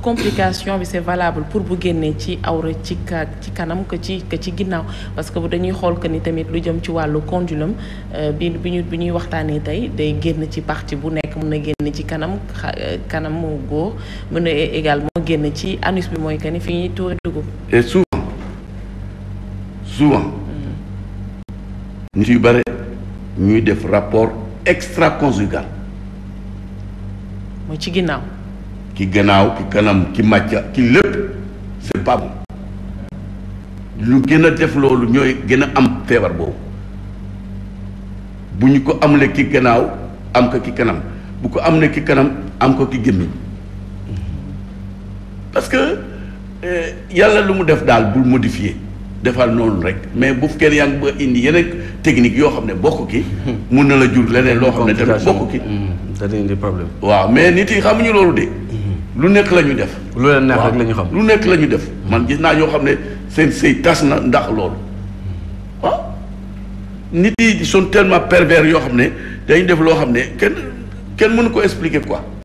complication bi c'est valable pour bu génnee ci awra ci ka ci kanam que ci que ci ginnaaw parce que bu dañuy xool que ni tamit lu jëm ci wàllu condylome bi bi ñu bi ñuy waxtaanee tey day génn ci partie bu nekk mën na génn ci kanam kanam mu góor mën na également génn ci anus bi mooy que ni fi ñuy tuure dugub. et souvent souvent nit yu bare ñuy def rapport extra-conjugal. mooy ci ginnaaw. ki gannaaw ki kanam ki màcca ki lépp c'est pas bon lu gën a def loolu ñooy gën a am feebar boobu bu ñu ko amle ki gannaaw am ko ki kanam bu ko am ne ki kanam am ko ki gémmiñ parce que yàlla lu mu def daal bul modifier defal noonu rek mais bu fekkee yaa ngi ba indi yeneen technique yoo xam ne bokk ki mun na la jur leneen loo xam ne tamit bokk ki dana indi problème. waaw mais nit yi xamuñu loolu de lu nekk la ñu def lu leen neex rek la ñu xam. lu nekk la ñu def man gis naa ñoo xam ne seen sëy tas na ndax loolu waaw nit yi sont tellement pervers yoo xam ne dañu def loo xam ne kenn kenn mënu ko expliquer quoi